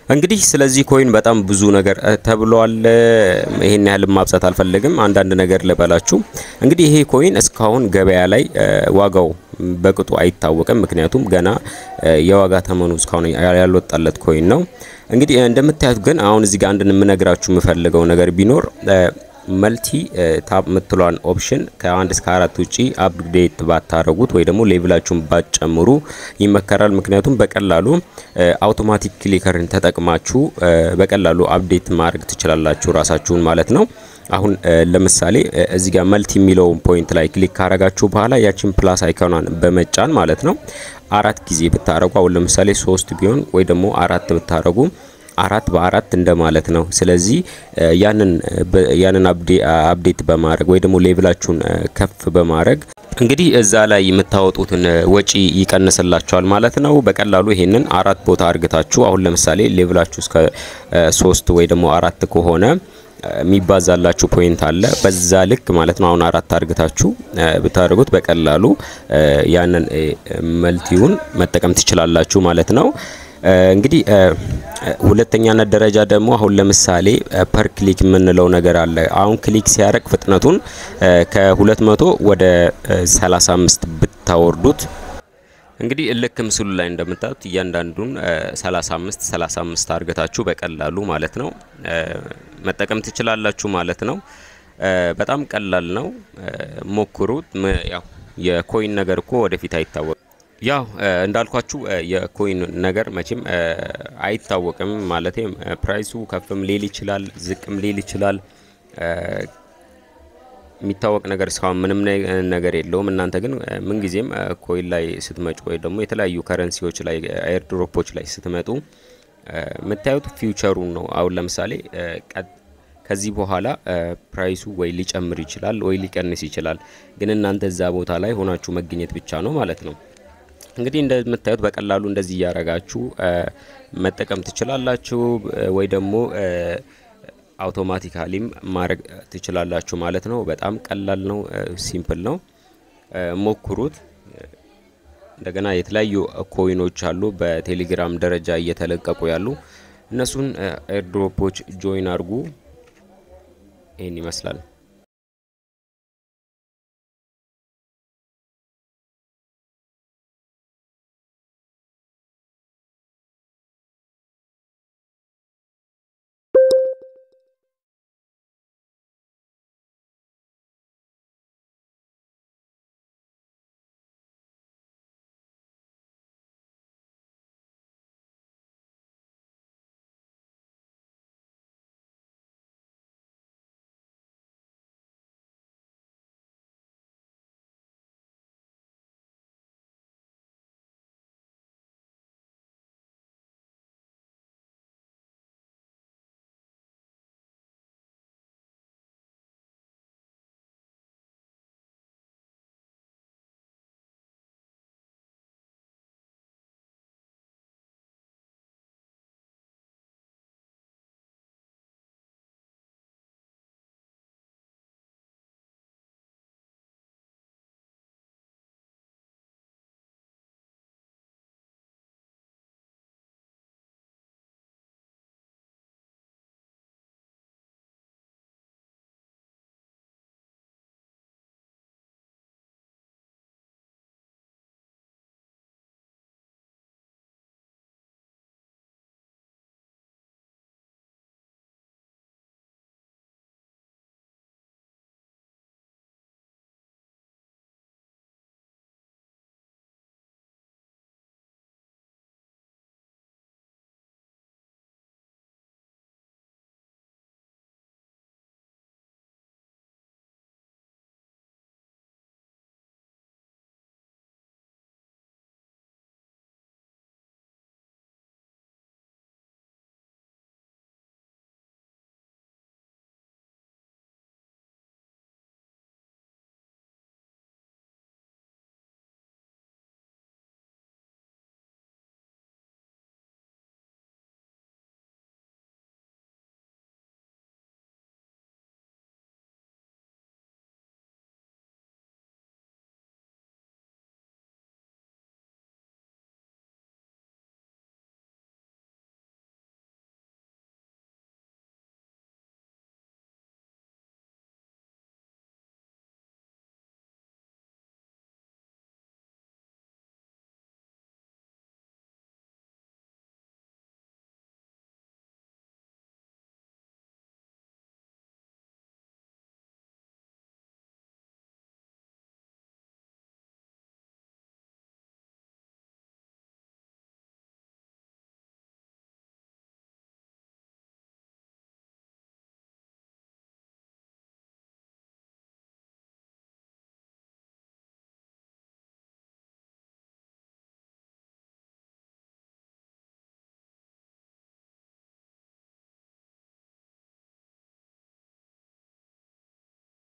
እንግዲህ ስለዚህ ኮይን በጣም ብዙ ነገር ተብሏል። ይሄን ያህል ማብዛት አልፈልግም። አንዳንድ ነገር ልበላችሁ። እንግዲህ ይሄ ኮይን እስካሁን ገበያ ላይ ዋጋው በቅጡ አይታወቅም። ምክንያቱም ገና የዋጋ ተመኑ እስካሁን ያልወጣለት ኮይን ነው። እንግዲህ እንደምታዩት ግን አሁን እዚህ ጋር አንድ የምነግራችሁ የምፈልገው ነገር ቢኖር መልቲ ታብ የምትሏን ኦፕሽን ከአንድ እስከ አራት ውጪ አፕዴት ባታረጉት ወይ ደግሞ ሌቭላችሁን ባትጨምሩ ይመከራል። ምክንያቱም በቀላሉ አውቶማቲክ ክሊከርን ተጠቅማችሁ በቀላሉ አፕዴት ማድረግ ትችላላችሁ ራሳችሁን ማለት ነው። አሁን ለምሳሌ እዚህ ጋር መልቲ የሚለውን ፖይንት ላይ ክሊክ ካረጋችሁ በኋላ ያችን ፕላስ አይኮኗን በመጫን ማለት ነው አራት ጊዜ ብታረጉ አሁን ለምሳሌ ሶስት ቢሆን ወይ ደግሞ አራት ብታረጉ አራት በአራት እንደማለት ነው። ስለዚህ ያንን ያንን አፕዴት በማድረግ ወይ ደግሞ ሌቭላችሁን ከፍ በማድረግ እንግዲህ እዛ ላይ የምታወጡትን ወጪ ይቀንስላችኋል ማለት ነው። በቀላሉ ይሄንን አራት ቦታ አርግታችሁ አሁን ለምሳሌ ሌቭላችሁ እስከ ሶስት ወይ ደግሞ አራት ከሆነ የሚባዛላችሁ ፖይንት አለ። በዛ ልክ ማለት ነው። አሁን አራት አርግታችሁ ብታደርጉት በቀላሉ ያንን መልቲውን መጠቀም ትችላላችሁ ማለት ነው። እንግዲህ ሁለተኛነት ደረጃ ደግሞ አሁን ለምሳሌ ፐር ክሊክ የምንለው ነገር አለ። አሁን ክሊክ ሲያደርግ ፍጥነቱን ከ200 ወደ 35 ብታወርዱት እንግዲህ ልክ ምስሉ ላይ እንደምታዩት እያንዳንዱን 35 35 አርገታችሁ በቀላሉ ማለት ነው መጠቀም ትችላላችሁ ማለት ነው። በጣም ቀላል ነው፣ ሞክሩት። ያው የኮይን ነገር እኮ ወደፊት አይታወቅም። ያው እንዳልኳችሁ የኮይን ነገር መቼም አይታወቅም። ማለት ፕራይሱ ከፍም ሊል ይችላል፣ ዝቅም ሊል ይችላል። የሚታወቅ ነገር እስካሁን ምንም ነገር የለውም። እናንተ ግን ምንጊዜም ኮይን ላይ ስትመጡ ወይ ደግሞ የተለያዩ ከረንሲዎች ላይ ኤርድሮፖች ላይ ስትመጡ የምታዩት ፊውቸሩን ነው። አሁን ለምሳሌ ከዚህ በኋላ ፕራይሱ ወይ ሊጨምር ይችላል ወይ ሊቀንስ ይችላል። ግን እናንተ እዛ ቦታ ላይ ሆናችሁ መገኘት ብቻ ነው ማለት ነው። እንግዲህ እንደምታዩት በቀላሉ እንደዚህ እያረጋችሁ መጠቀም ትችላላችሁ፣ ወይ ደግሞ አውቶማቲካሊም ማድረግ ትችላላችሁ ማለት ነው። በጣም ቀላል ነው፣ ሲምፕል ነው። ሞክሩት። እንደገና የተለያዩ ኮይኖች አሉ በቴሌግራም ደረጃ እየተለቀቁ ያሉ እነሱን ኤርድሮፖች ጆይን አድርጉ። ይህን ይመስላል።